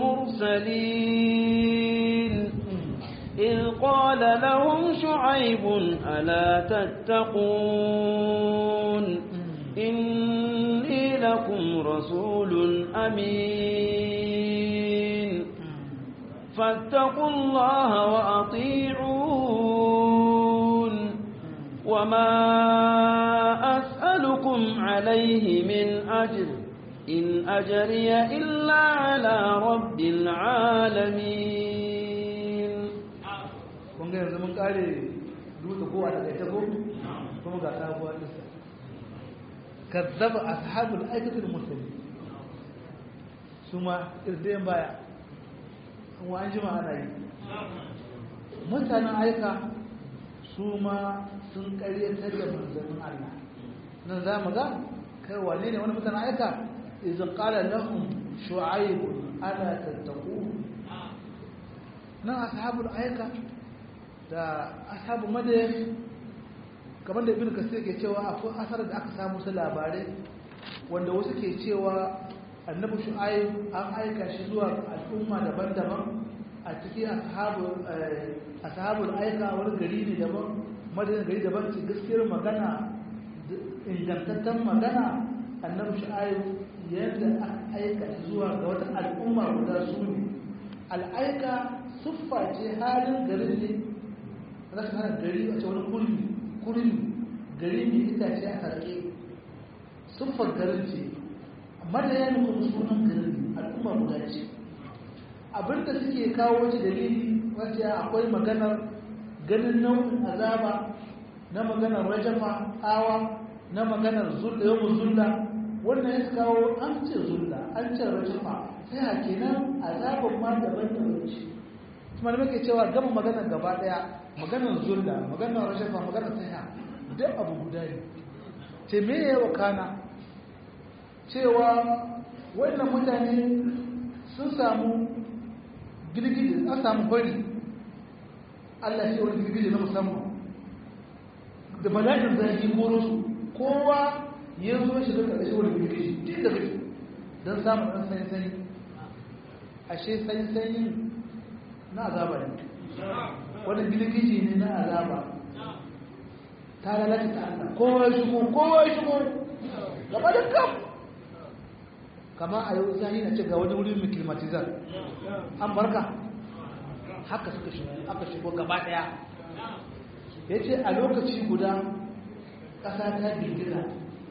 المرسلين إذ قال لهم شعيب ألا تتقون إني لكم رسول أمين فاتقوا الله وأطيعون وما أسألكم عليه من أجر إن أجري إلا على رب العالمين kun ga yanzu mun kare dutse ko a daga ko kuma ga sabuwar lissa kazzaba ashabul aikatul mursalin su ma irdayen baya kuma an jima ana yi mutanen aika su ma sun karyatar da manzannin Allah nan za mu ga kai wane ne wani mutanen aika idan qala lahum shu'aib ala tattaqu nan ashabul aika da ashabu madayan kamar da ibn kasir ke cewa akwai asar da aka samu su labarai wanda wasu ke cewa annabi shu'aib an aika shi zuwa al'umma daban-daban a cikin ashabul aika wani gari ne daban madayan gari daban ce gaskiyar magana ingantaccen magana annabi shu'aib yadda aka aika shi zuwa ga wata al'umma guda su ne al'aika siffa ce halin garin ne za su hana gari a ce wani kurmi kurmi gari mai itace a sarki siffar garin ce amma da yana kuma sunan garin al'umma guda ce abinda suke kawo wace dalili wace akwai maganar ganin nau'in azaba na maganar rajafa awa na maganar zulla yau zulla wannan ya kawo an ce zulla an ce rajafa sai a kenan azaban ma daban-daban ce kuma da muke cewa gama maganar gaba daya maganar zulla maganar rajafa maganar sai duk abu guda ne ce me ya wakana cewa wannan mutane sun samu girgije an samu bari Allah shi wani girgije na musamman da bala'in zai koro su kowa ya zo shi da ƙarshe wani girgije duk da kake don samun ɗan sanyi-sanyi ashe sanyi-sanyi na azaba ne wani girgije ne na azaba ta lalata ta Allah kowa ya shigo kowa ya shigo gaba da kam kama a yau zani na ce ga wani wurin mikilmatizar an barka haka suka shigo aka shigo gaba daya ya ce a lokaci guda ƙasa ta girgiza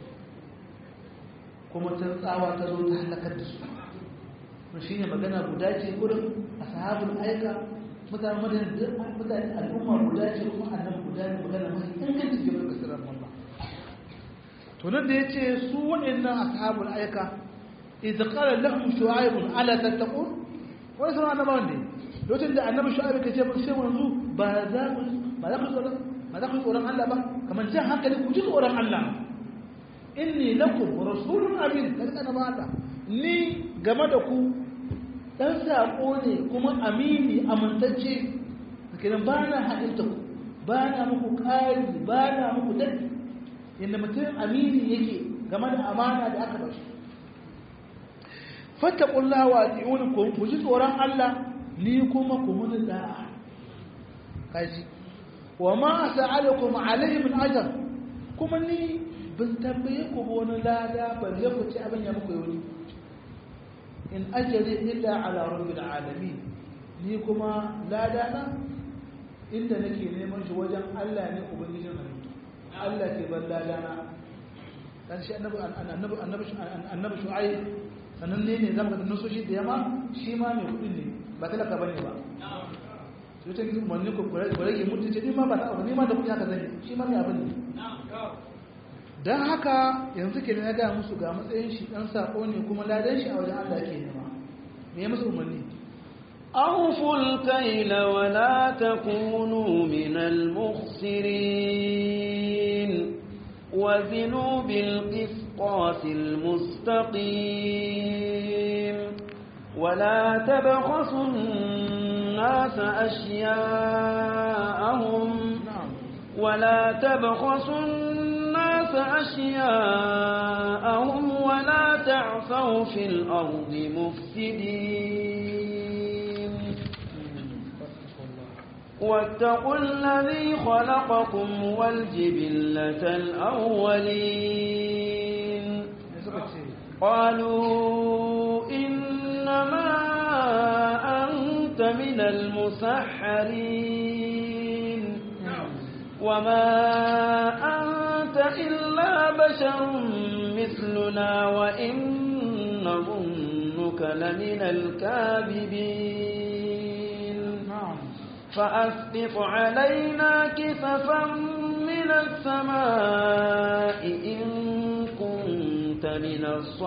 kuma ta tsawa ta zo ta halakar da su shi ne magana guda ce wurin a sahabin aika mutane mutane al'umma guda ce kuma annabi guda ne magana mai ingancin jibar kasirar Allah to nan da ya ce su waɗannan ashabul aika idza qala lahum shu'aib ala tattaqun wani sanar annabawan ne lokacin da annabi shu'aib ka ce ba sai wanzu ba za ku ba za ku tsoron ba za ku tsoron Allah ba kamar jan hankali ku ji tsoron Allah inni lakum rasulun amin daga annabawa Allah ni game da ku dan sako ne kuma amini amintacce kenan ba na haɗinta ku ba na muku ƙari ba na muku daɗi yadda mutum amini yake game da amana da aka bashi fattakullah wa ati'uni ku ku ji tsoron Allah ni kuma ku mun da'a kaji wa ma sa'alakum alayhi min ajr kuma ni bin tambaye ku wani lada balle ku ci abin ya muku yau in ajri illa ala rabbil alamin ni kuma lada na inda nake neman shi wajen Allah ne ubangijin halittu Allah ke ban lada na dan shi annabi annabi annabi annabi shu'aib sanan ne ne zama da nasoshi da yama shi ma mai kudin ne ba talaka bane ba sai ta gidan manni ko rage mutunci ni ma ba ta ni ma da kudi haka zai shi ma mai abin ne dan haka yanzu ke na ga musu ga matsayin shi dan sako ne kuma ladan shi a wajen Allah ke nema me ya musu umarni أوفوا الكيل ولا تكونوا من المخسرين وزنوا بالقسطاس المستقيم ولا تبخسوا الناس أشياءهم ولا تبخسوا الناس أشياءهم ولا تعثوا في الأرض مفسدين واتقوا الذي خلقكم والجبلة الأولين قالوا إنما أنت كنت من المسحرين وما أنت إلا بشر مثلنا وإن نظنك لمن الكاذبين فأسقط علينا كسفا من السماء إن كنت من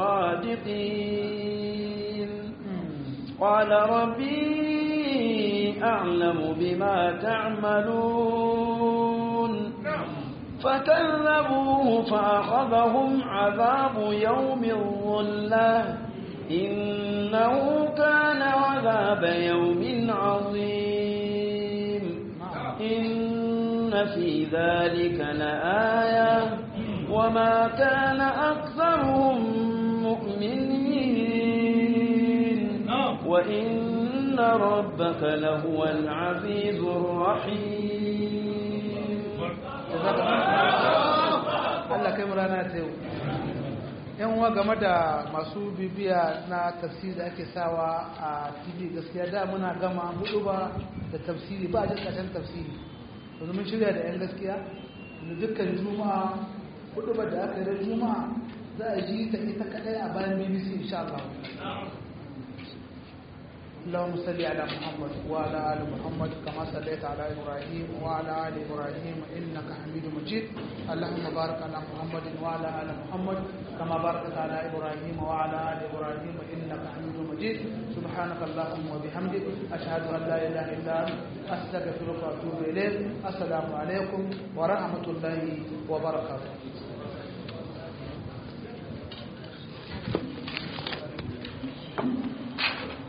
الصادقين قال ربي أعلم بما تعملون فكذبوه فأخذهم عذاب يوم الظلة إنه كان عذاب يوم عظيم إن في ذلك لآية وما كان أكثرهم مؤمنين وإن ربك لهو العزيز الرحيم Allah kai mu rana ta yau yan uwa game da masu bibiya na tafsiri da ake sawa a tv gaskiya da muna gama hudu ba da tafsiri ba a jin ƙarshen tafsiri yanzu mun shirya da yan gaskiya da dukkan juma'a hudu ba da aka yi juma'a za a ji ta ita kadai a bayan bbc insha Allah اللهم صل على محمد وعلى ال محمد كما صليت على ابراهيم وعلى ال ابراهيم انك حميد مجيد اللهم بارك على محمد وعلى ال محمد كما باركت على ابراهيم وعلى ال ابراهيم انك حميد مجيد سبحانك اللهم وبحمدك اشهد ان لا اله الا انت استغفرك واتوب اليك السلام عليكم ورحمه الله وبركاته